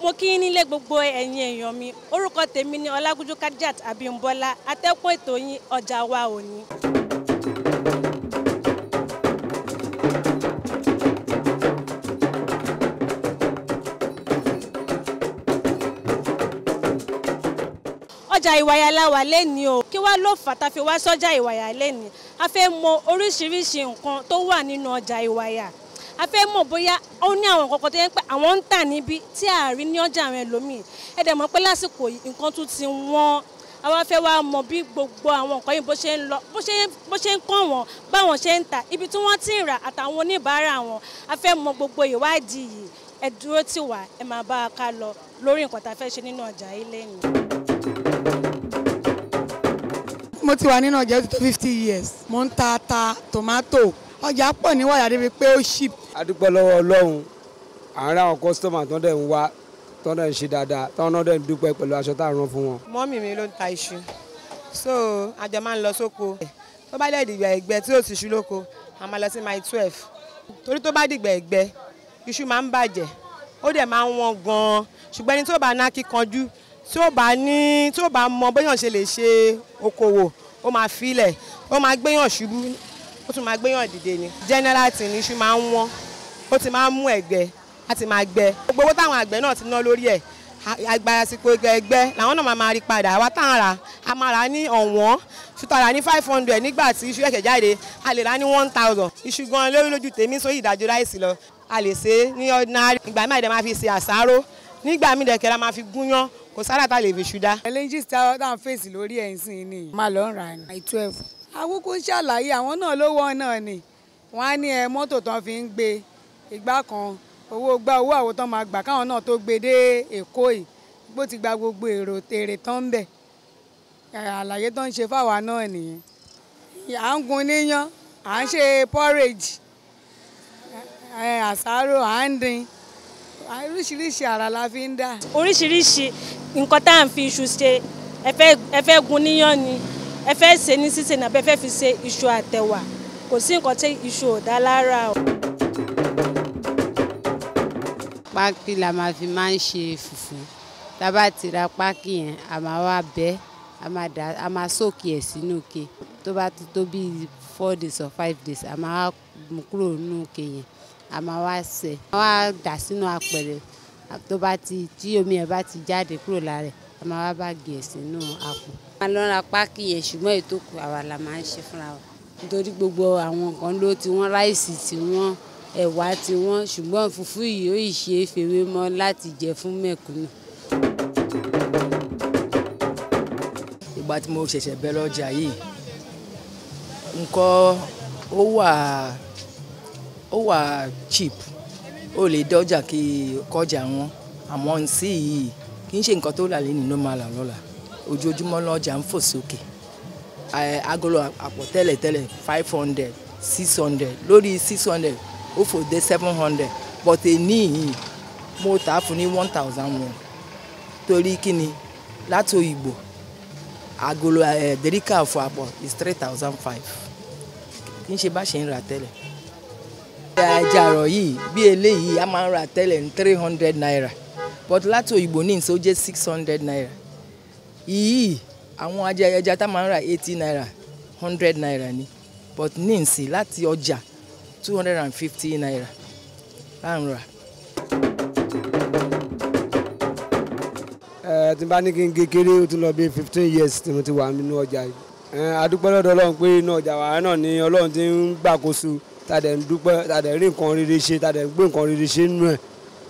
mo kí yín nílé gbogbo ẹ̀yin èèyàn mi orúkọ tèmi ni ọlágúnjú kajat abímbọ́lá atẹ́kùn ètò yín ọjà wa òní. ọjà ìwàyà la wà lẹ́ni o kí wàá ló fà tá a fi wá sọ́jà ìwàyà lẹ́ni a fẹ́ mọ oríṣiríṣi nǹkan tó wà nínú ọjà ìwàyà a fẹ́ mọ̀ bóyá ó ní àwọn nǹkan kan tó yẹ pé àwọn ń tà níbí tí a rí ní ọjà àwọn ẹlòmíì ẹ dẹ̀ mọ̀ pé lásìkò yìí nǹkan tún ti wọ́n àwa fẹ́ wá mọ̀ bí gbogbo àwọn nǹkan yìí bó ṣe ń lọ bó ṣe ń kàn wọ́n báwọn ṣe ń tà ibi tí wọ́n ti rà àtàwọn oníbàárà wọn a fẹ́ mọ̀ gbogbo ìwádìí yìí ẹ dúró tì wá ẹ máa bá a ká lọ lórí nǹkan tá a fẹ́ ṣe nínú ọjà yìí lẹ́yìn. mo ti wà nínú ọjà ó ti tó fifty years mo ń ta ata tomato ọjà pọ̀ ní wàyà débi pé ó ship. a dúpẹ́ lọ́wọ́ ọlọ́run àárín àwọn kọ́sítọ́mà tó dẹ̀ ń wá tó dẹ̀ ń ṣe dáadáa tó náà dẹ̀ ń dúpẹ́ pẹ̀lú aṣọ tá a rán fún wọn. mọ́mì mi ló ń ta iṣu so àjọ máa ń lọ sóko tó bá dẹ̀ dìgbà ẹ̀gbẹ́ tí ò sì ṣú lóko a máa lọ sí mile twelve torí tó bá dìgbà ẹ̀gbẹ́ iṣu máa ń bàjẹ́ ó dẹ̀ máa ń wọ́n gan-an ṣùgbọ́n ẹni tó bá ná kíkanjú tí ó bá ní tí ó bá mọ béèyàn ṣe lè ṣe okòwò ó máa filẹ̀ ó máa gbéyàn ṣubú ó tún máa gbéyàn dìde ni general tí ní iṣu máa ń wọ́n ó ti máa ń mú ẹ̀gbẹ́ á ti máa gbẹ gbogbo owó táwọn àgbẹ̀ náà ti ná lórí ẹ̀ àgbà àsìkò ẹgbẹ́ làwọn náà máa rí padà àwa táwọn rà á máa rà ní ọ̀wọ́n ṣùtọ̀ rà ní five hundred nígbà tí iṣu ẹ̀ṣẹ̀ jáde a lè rà ní one thousand iṣu gan lórí lójú tèmi sórí ìdájọ́ ráìsì lọ a lè ṣe é ní ordinary ìgbà míì àdé máa fi ṣe àṣàrò nígbà míì dẹ̀kẹ́ la máa fi gúnyán kò sára tá a lè fi ṣu dá. challenges tá à ń fèsì lórí ẹ̀ ń sìn ni máa lọ ń rà ní by twelve. àkókò ṣàlàyé àwọn náà ló wọ́n náà ni wọ́n á ní ẹ mọ́tò tán fi ń gbé ìgbà kan owó gba owó àwọn tán máa gbà káwọn náà tó gbé dé èkó yìí bó ti gba gbogbo èrò èrè tán ń bẹ̀ àlàyé tó ń ṣe fáwa náà nìyẹn à ń gun níyán à ń ṣe porridge àsáró à ń dín oríṣiríṣi àrà la fi ń dà. oríṣiríṣi nǹkan tá à ń fi iṣu ṣe ẹ fẹ́ gun níyán ni ẹ fẹ́ ṣe ní sísè nàbẹ́ fẹ́ fi ṣe iṣu àtẹ̀wà kò sí nǹkan tí iṣu ò dá lára o. pákí la máa fi máa ń ṣe fùfú tá a bá ti ra pákí yẹn a máa wá bẹ́ a máa dà a máa sóòkì ẹ̀ sínú ke tó bá ti tó bíi four days or five days a máa mú kúrò nínú ke yẹn a máa wá sẹ̀ a máa dà sínú apẹ̀rẹ̀ tó bá ti tí omi ẹ̀ bá ti jáde kúrò lára ẹ̀ a máa wá báàgì ẹ̀ sínú àpò. a lọ ra pákí yẹn ṣùgbọ́n ètò kù àwa la máa ń ṣe fúnra wa nítorí gbogbo àwọn nǹkan ló ti wọ́n ráìsì tí wọ́n ẹ̀wà tí wọ́n ṣùgbọ́n fùfú yìí ó yìí ṣe é fèrè mọ́ láti jẹ fún mẹ̀kúnnù. ìgbà tí mo ṣẹ̀ṣẹ̀ bẹ̀ lọ́jà yìí nǹkan ó wà ó wà cheap ó lè dọ́jà kí kọjá wọn àmọ́ nsí yìí kì í ṣe nǹkan tó là lẹ́nu ló máa là lọ́la ojoojúmọ́ lọ́jà ń fò sókè agolo àpò tẹ́lẹ̀tẹ́lẹ̀ five hundred six hundred lórí six hundred ó fò dé seven hundred but èní yìí mo tà á fún ní one thousand one torí kíni láti òyìnbó agolo dèríkà fún àpò is three thousand five kì í ṣe bá ṣe ń rà tẹ́lẹ̀ àjàrọ̀ yìí bí eléyìí a máa ń rà tẹ́lẹ̀ ní three hundred naira but láti òyìnbó ní ìṣó jẹ́ six hundred naira yìí àwọn ajá ẹja tá máa ń rà eighty naira hundred naira ni but ní ìsìn láti ọjà two hundred and fifty naira là ń rà. ẹ tí n bá ní kí n kékeré ó ti lọ bí fifteen years tí mo ti wà nínú ọjà yìí ẹ adúpẹ́ lọ́dọ̀ ọlọ́run pé inú ọjà wàrà náà ni ọlọ́run ti ń gbàkóso tàdẹ̀ ń dúpẹ́ tàdẹ̀ rí nǹkan rere ṣe tàdẹ̀ ń gbé nǹkan rere ṣe nínú ẹ̀.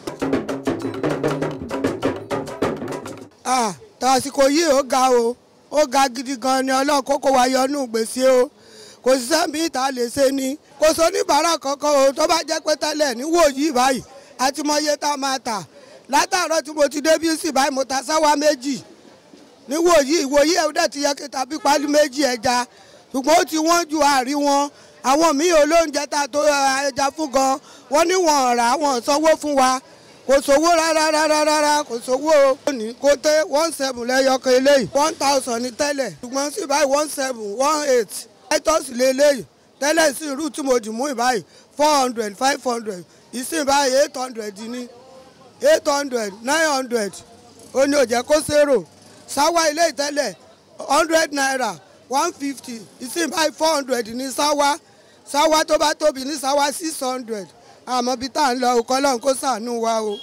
ah tàsíkò yìí ó ga o ó ga gidi gan ni ọlọ́run kókó wa yọnú gbèsè o kò sí sẹ́mi ìta lè ṣe ni kò sọ oníbàárà kankan o tó bá jẹ́ pé tẹ́lẹ̀ níwò yìí báyìí àti mọ iye tá a máa tà látàárọ̀ tí mo ti dé bí sí báyìí mo ta sáwá méjì níwò yìí ìwò yìí ẹ̀ dẹ̀ ti yẹ kí tàbí pálí méjì ẹja ṣùgbọ́n ó ti wọ́n ju àárín wọn àwọn míì olóúnjẹ tá a tó ẹja fún gan wọ́n ní wọ́n rà wọ́n sanwó fún wa kò sówó rárá rárá rárá kò sówó ní kò tẹ one seven lẹ́yọkan eléyìí one thousand ní tẹ́lẹ̀ ṣùgbọ́n sí báyìí one seven one eight titus lélẹ́yìí tẹ́lẹ̀ sí irú tí mo dì mú ìbáyìí four hundred five hundred ìsìn báyìí eight hundred ní eight hundred nine hundred ó ní ó jẹ́ kó ṣèrò sáwá ilé ìtẹ́lẹ̀ hundred naira one fifty ìsìn báyìí four hundred ní sáwá sáwá tó bá tóbi ní sáwá six hundred àmọ́ bí tá à ń lọ òkọ́ lọ́hùn kó ṣàánú wa o.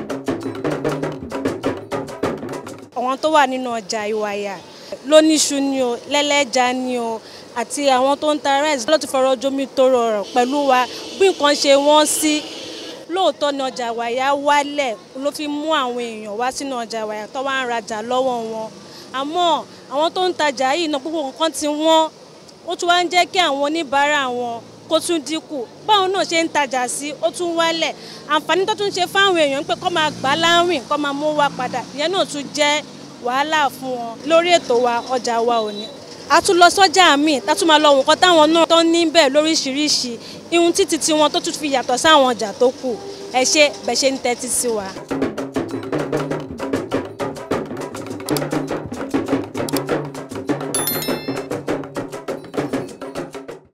àwọn tó wà nínú ọjà ìwàyà lóníṣu ni o lẹ́lẹ́ja ni o àti àwọn tó ń ta rice ló ti fọ̀rọ̀ jomi tó rọrọ̀ pẹ̀lú wa bí nǹkan ṣe wọ́n sí lóòótọ́ ni ọjà ìwàyà wálẹ̀ ló fi mú àwọn èèyàn wá sínú ọjà ìwàyà tó wá ń rajà lọ́wọ́ wọn àmọ́ àwọn tó ń tajà yìí náà gbogbo nǹkan ti wọ́n ó tún wá ń jẹ́ kí àwọn oníbàárà wọn kó tún dínkù báwọn náà ṣe ń tajà sí ó tún wálẹ̀ àǹfààní tó tún ṣe fáwọn èèyàn pé kó máa gbà láwìn kó máa mú wa padà ìyẹn náà tún jẹ́ wàhálà fún wọn lórí ètò wa ọjà wa òní a tún lọ sọ́jà míì tá tún máa lọ nǹkan táwọn náà tó ní bẹ́ẹ̀ lóríṣiríṣi ihun títí tiwọn tó tún fi yàtọ̀ sáwọn ọjà tó kù ẹ ṣe bẹ́ẹ̀ ṣe ń tẹ́tí sí wa.